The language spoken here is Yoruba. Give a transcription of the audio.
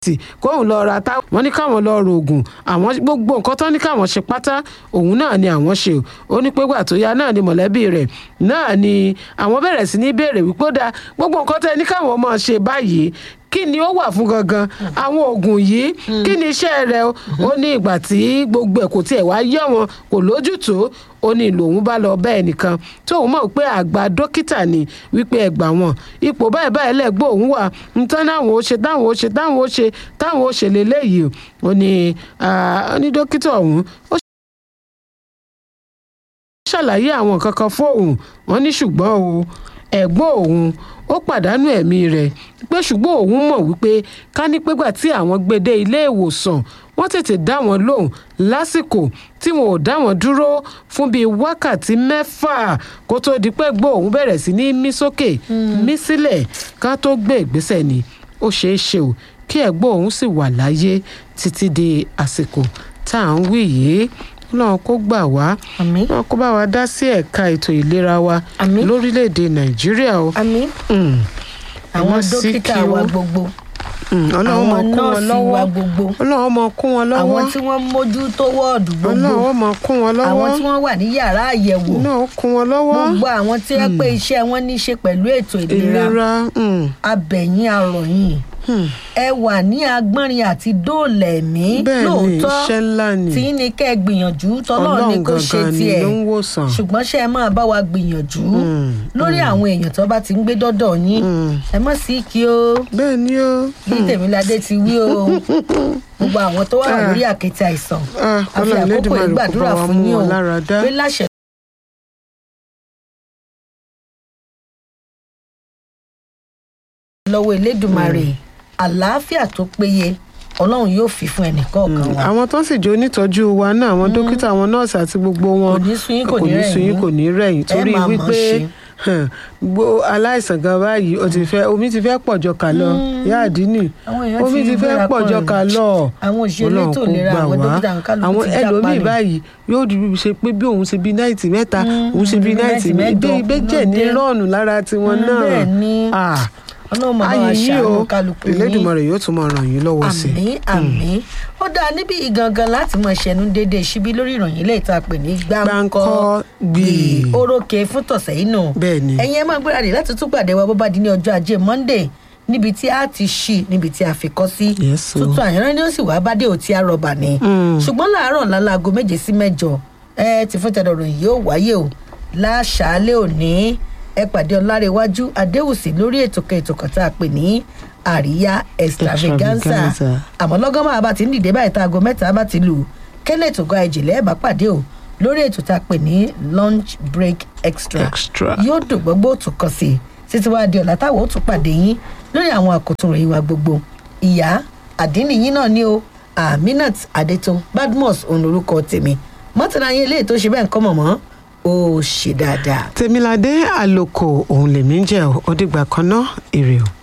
tì kóun lọ ra tá wọn ní káwọn lọ rògùn àwọn gbogbo nǹkan tó ní káwọn ṣe pátá òun náà ni àwọn ṣe ó ní pé gbà tó yá náà ni mọ̀lẹ́bí rẹ̀ náà ni àwọn bẹ̀rẹ̀ sí ní béèrè wípé ó dáa gbogbo nǹkan tẹ́ ní káwọn máa ṣe báyìí kí ni ó wà fún gangan àwọn oògùn yìí kí ni iṣẹ́ rẹ̀ ó ní ìgbà tí gbogbo ẹ̀ kò tiẹ̀ wá yé wọn kò lójútùú ó ní lòun bá lọ bẹ́ẹ̀ nìkan tóun mọ̀ pé àgbà dókítà ni wípé ẹgbà wọn ipò báyìí báyìí lẹ́gbọ́ òun wà nǹkan táwọn ó ṣe táwọn ó ṣe táwọn ó ṣe táwọn ó ṣe lélẹ́yìí ó ní ó ní dókítà ọ̀hún ó ṣàlàyé àwọn nǹkan kan fóun wọn ní ṣùgbọ́n o ẹ̀gbọ́n òun ó pàdánù ẹ̀mí rẹ̀ pé ṣùgbọ́n òun mọ̀ wípé ká ní pégbà tí àwọn gbé dé ilé ìwòsàn wọ́n tètè dá wọn lóhùn lásìkò tí wọn ò dá wọn dúró fún bíi wákàtí mẹ́fà kó tó di pé gbọ́ òun bẹ̀rẹ̀ sí ní mí sókè mí sílẹ̀ ká tó gbé ìgbésẹ̀ ni ó ṣeé ṣe o kí ẹ̀gbọ́n òun sì wà láyé títí di àsìkò tá à ń wí yìí náà kó gbà wá àmín náà kó bá wa dá sí ẹ̀ka ètò ìlera wa Àmín. lórílẹ̀‐èdè nàìjíríà o. àmín Mm. àwọn Ẹ má sí dókítà kí wa ó- gbogbo Mm, ọlọ́run àwọn mọ̀ kún wọn nọ́ọ̀sì lọ́wọ́ wa gbogbo ọlọ́run mọ̀ kún wọn lọ́wọ́ àwọn tí wọ́n mójútó wọ́ọ̀dù gbogbo ọlọ́run mọ̀ kún wọn lọ́wọ́ àwọn tí wọ́n wà ní yàrá àyẹ̀wò náà kún wọn lọ́wọ́ gbogbo àwọn tí wọ́n pé iṣẹ́ wọn ní í ṣe pẹ̀lú ètò ìlera ìlera mm, abẹ̀yìn arọ̀yìn mm. ẹ wà ní agbọ́nrin àti dóòlà ẹ̀mí bẹ́ẹ̀ ni lóòótọ́ iṣẹ́ ńlá ni tí ní kẹ́ ẹ gbìyànjú tọ́lọ́run ní ọlọ́run kó ṣe gangan ni tiẹ̀ ló ń wòsàn. ṣùgbọ́n ṣé ẹ máa bá wa gbìyànjú Mm, lórí àwọn èèyàn tó bá ti ń gbé dọ́dọ̀ yín Mm. ẹ mọ̀ sí kí o bẹ́ẹ̀ ni ó bí tèmíládé ti wí o gbogbo àwọn tó wà Ah. lórí àkéte àìsàn Ah, àfi Ọlọ́run àkókò Elédùmarè kó ìgbàdúrà bá wa fún mú yín o wọn lára dá. pé láṣẹ lọ́wọ́ elédùmarè àlàáfíà tó péye ọlọ́run yóò fi fún ẹnìkọ̀ọ̀kan wa àwọn tó sì jẹ́ onítọ́jú wa náà àwọn dókítà àwọn nọ́ọ̀sì àti gbogbo wọn Kò ní sú yín, kò ní rẹ̀ sú yín yín. kò ní rẹ̀ yín torí máa mọ̀ wípé ṣe. hàn, gbó aláìsàn gan báyìí o ti fẹ́ omi ti fẹ́ pọ̀jọ kà lọ yáàdí nì Àwọn èèyàn omi ti ti fẹ́ gbéra pọ̀jọ pọ̀ kà lọ àwọn òṣèré Ọlọ́run elétò kó ìlera gbà àwọn wá. dókítà àwọn kálukú àwọn ti jápa ẹlòmíì nù. báyìí yóò di ṣe pé bí òun ṣe bí náìtì mẹ́ta Mm, òun ṣe bí bí náìtì náìtì mẹ́jọ mẹ́jọ ìbẹ́jẹ̀ ní ló dé. rọ́ọ̀nù lára tiwọn Mm, náà bẹ́ẹ̀ ni. Ah, ọlọ́run máa bá wa ayé yìí o ṣàánú kálukú yín. Elédùmarè yóò tún máa ràn yín lọ́wọ́ sí i. àmì àmì ó dáa níbi ìgangan láti mọ ṣẹnu dédé síbí lórí ìròyìn ilé ìta pè ní gbáǹkọ Gbì. orókè fún tọ̀sẹ̀ yìí nù bẹ́ẹ̀ ni ẹ̀yin ẹ máa gbéradì láti tún pàdé wa bó bá di ní ọjọ́ ajé monday níbi tí a ti ṣí níbi tí a fi kọ́ sí Yes, o. tuntun àyànrán ni ó sì wá bá dé òtí àrọ̀bà ni Mm. ṣùgbọ́n láàárọ̀ lálago méje sí mẹ́jọ ẹ ti fún tẹ̀dọ̀rọ̀ yìí ó wáyé o láṣàálẹ̀ òní ẹ pàdé ọlárẹ̀wájú adéwùsì lórí ètò kan ètò kan tá a pè ní àríyá extravaganza Extravaganza. àmọ́ lọ́gán máa bá ti ń dìde báyìí tá aago mẹ́ta bá ti lù kẹ́lẹ́ ètò gan ẹ̀jìnlẹ̀ ẹ̀ bá pàdé o lórí ètò tá a pè ní lunch break extra Extra. yóò dùn gbogbo òtún kan sí i títí wàá di ọ̀la táwọn ó tún pàdé yín lórí àwọn àkótó ròyìn wa gbogbo ìyá àdínní yín náà ni o aminat adeto badmus òun lorúkọ tèmi mọ́tàlá yín eléyìí tó ṣe bẹ́ẹ̀ ń kọ́ mọ̀mọ́ ó ṣe dáadáa. tèmiládé àlòkò òun lèmi ń jẹ́ ọ́ ó dìgbà kan náà èrè o.